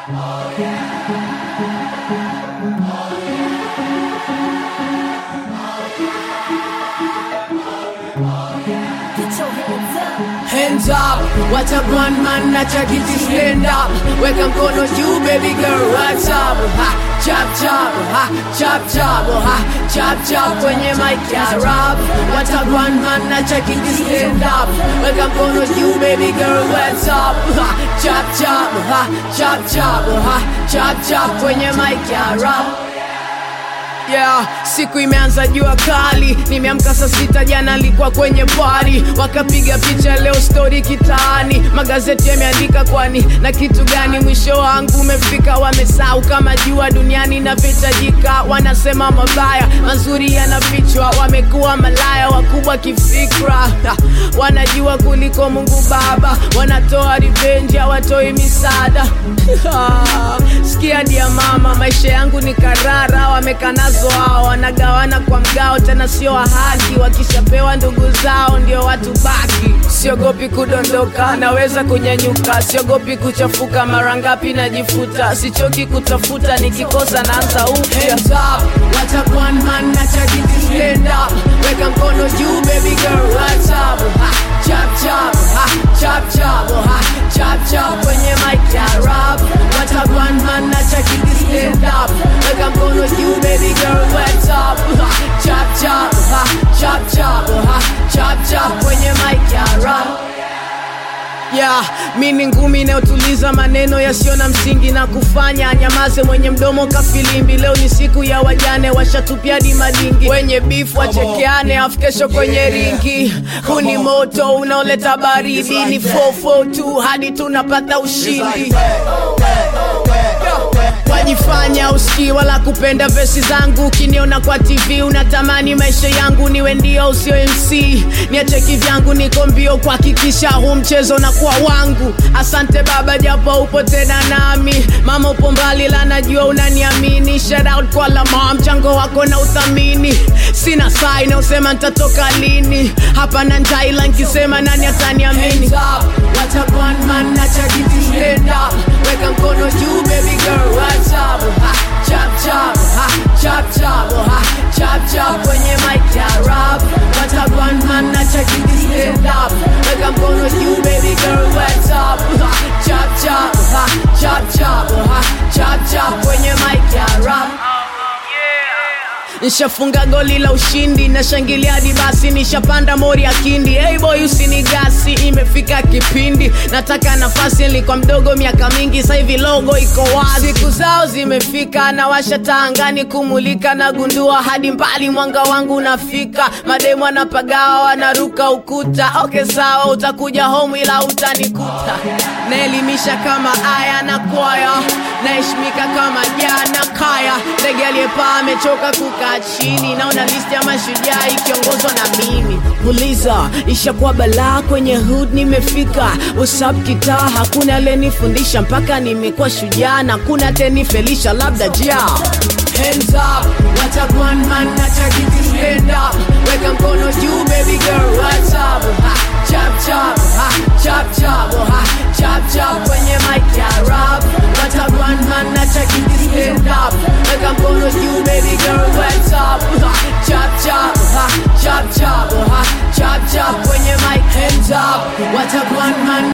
Hands up, what a one man na chakiti stand up. Weka mkono juu baby girl, what's up? Ha, chop chop, ha, chop chop, ha, chop chop kwenye mic ya rap. What a one man na chakiti stand up. Weka mkono juu baby girl, what's up? Ha, chop chop, ha, chop chop, ha, chop chop kwenye mic ya rap. Yeah, siku imeanza jua kali, nimeamka saa sita, jana alikuwa kwenye pari, wakapiga picha leo story kitaani, magazeti yameandika kwani na kitu gani? Mwisho wangu umefika, wamesahau kama jua duniani inavyohitajika. Wanasema mabaya mazuri yanafichwa, wamekuwa malaya wakubwa kifikra, Ha, wanajua kuliko Mungu Baba, wanatoa revenge, hawatoi misaada sikia dia mama, maisha yangu ni karara, wamekanazo hao, wanagawana kwa mgao, tena sio wa haki. Wakishapewa ndugu zao ndio watu baki. Siogopi kudondoka, naweza kunyanyuka, siogopi kuchafuka, mara ngapi najifuta, sichoki kutafuta, nikikosa naanza upya. Hands up, what a one man na chakiti stand up, weka mkono juu baby girl, what's up? Ha, chop chop, ha, chop chop, ha, chop chop kwenye mic ya rap. What a one man na chakiti stand up, weka mkono juu baby girl, what's up? Ha, chop chop, ha, chop chop, ha, chop chop kwenye mic ya rap. Yeah, mi ni ngumi inayotuliza maneno yasiyo na msingi na kufanya nyamaze mwenye mdomo kafilimbi. Leo ni siku ya wajane, washatupia di madingi, wenye beef wachekeane, afu kesho kwenye ringi. Huu ni moto unaoleta baridi, ni 442 hadi tunapata ushindi wajifanya usikii wala kupenda vesi zangu. Ukiniona kwa TV unatamani maisha yangu niwe ndio usio MC, niache kivyangu, niko mbio kuhakikisha huu mchezo na kuwa wangu. Asante baba, japo upo tena nami. Mama upo mbali, la najua unaniamini. Shout out kwa lama, mchango wako na uthamini. Sina saa inaosema nitatoka lini, hapa na njaa, ila nkisema nani ataniamini? What a one man na chakiti stand up, weka mkono juu baby girl, what's up? Ha, chop chop, ha, chop chop, ha, chop chop kwenye mic ya rap. What a one man na chakiti stand up, weka mkono juu baby girl, what's up? Ha, chop chop, ha, chop chop, ha, chop chop kwenye mic ya rap. Nishafunga goli la ushindi, nashangilia hadi basi, nishapanda mori ya kindi. Hey boy usinigasi, imefika kipindi, nataka nafasi. Nilikuwa mdogo miaka mingi, sasa hivi logo iko wazi. Siku zao zimefika, na washa taa angani kumulika, nagundua hadi mbali mwanga wangu unafika. Mademu wanapagawa, wanaruka ukuta. Okay sawa, utakuja home ila utanikuta. Naelimisha kama aya na kwaya, naheshimika kama jana kaya. Ndege aliyepaa amechoka kukaa chini, naona listi ya mashujaa ikiongozwa na mimi. Uliza ishakuwa balaa kwenye hood, nimefika usap kitaa, hakuna alenifundisha mpaka nimekuwa shujaa, na kuna tenifelisha labda jia Hands up, what a one man na chakiti stand up, weka mkono juu baby girl, what's up? Ha, chop chop, ha, chop chop, ha, chop chop kwenye mic ya rap. What a one man na chakiti stand up, weka mkono juu baby girl, what's up? Ha, chop chop, ha, chop chop, ha, chop chop kwenye mic. Hands up, what a one man